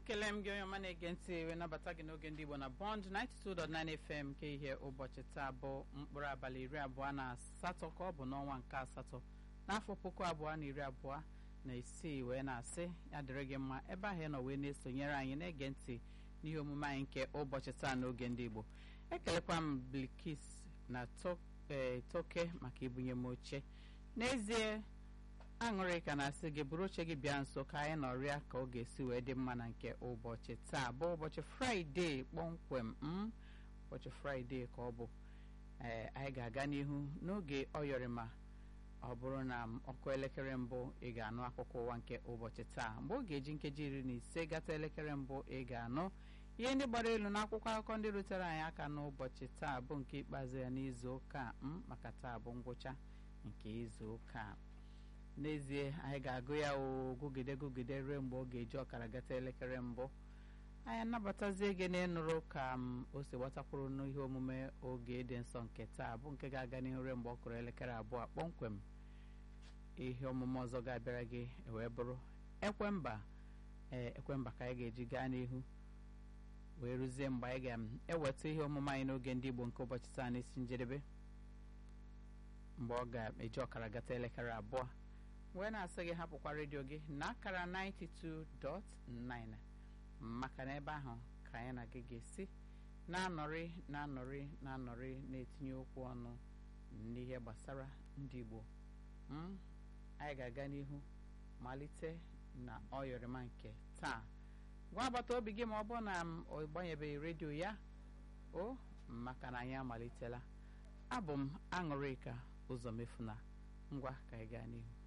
ekele m gị onye ọma na-ege ntị wee nabata gị n'oge ndị Igbo na Bond 92.9 FM nke ihe ụbọchị taa bụ mkpụrụ abalị iri abụọ na asatọ ka ọ bụ n'ọnwa nke asatọ n'afọ puku abụọ na iri abụọ na isii wee na-asị ya dịrị gị mma ebe ahụ ị nọ wee na-esonyere anyị na-ege ntị n'ihe omume anyị nke ụbọchị taa n'oge ndị Igbo ekelekwa m Bilkis na Toke maka ibunye m oche n'ezie aṅụrị ka na-asị gị bụrụ oche gị bịa nso ka anyị nọrịa ka ọ ga-esi wee dị mma na nke ụbọchị taa bụ ụbọchị fraịde kpọmkwem m ụbọchị fraịde ka ọ bụ ee anyị ga-aga n'ihu n'oge ọyọrịma ọ bụrụ na ọkụ elekere mbụ ị ga-anụ akụkọ ụwa nke ụbọchị taa mgbe ọ ga-eji nkeji iri na ise gata elekere mbụ ị ga-anụ ihe ndị gbara elu n'akwụkwọ akụkọ ndị rutere anyị aka n'ụbọchị taa bụ nke ikpeazụ ya n'izu ụka m maka taa bụ ngwụcha nke izu ụka a n'ezie anyị ga-agụ ya ogụgide gụgide ruo mgbe ọ ga-eji ọkara gata elekere mbụ anyị anabatazie gị n'ịnụrụ ka m o si gbatakwuru n'ihe omume oge dị nsọ nke taa bụ nke ga-aga n'ihu ruo mgbe ọ kụrụ elekere abụọ kpọmkwem ihe omume ọzọ ga-abịara gị wee bụrụ ekwemba ee ekwemba ka anyị ga-eji gaa n'ihu wee rụzie mgbe anyị ga-eweta ihe omume anyị n'oge ndị Igbo nke ụbọchị taa n'isi njedebe mgbe ọ ga-eji ọkara gata elekere abụọ wee na-asị gị hapụkwa redio gị na akara 92.9 maka na ebe ahụ ka anyị na gị ga-esi na-anọrị na-anọrị na-anọrị na-etinye okwu ọnụ n'ihe gbasara ndị Igbo anyị ga-aga n'ihu malite na ọyọrịma nke taa gwa agbata obi gị ma ọ bụ na ọ gbanyebeghị redio ya o maka na anyị amalitela abụ m aṅụrịka ụzọ mefuna ngwa ka anyị gaa n'ihu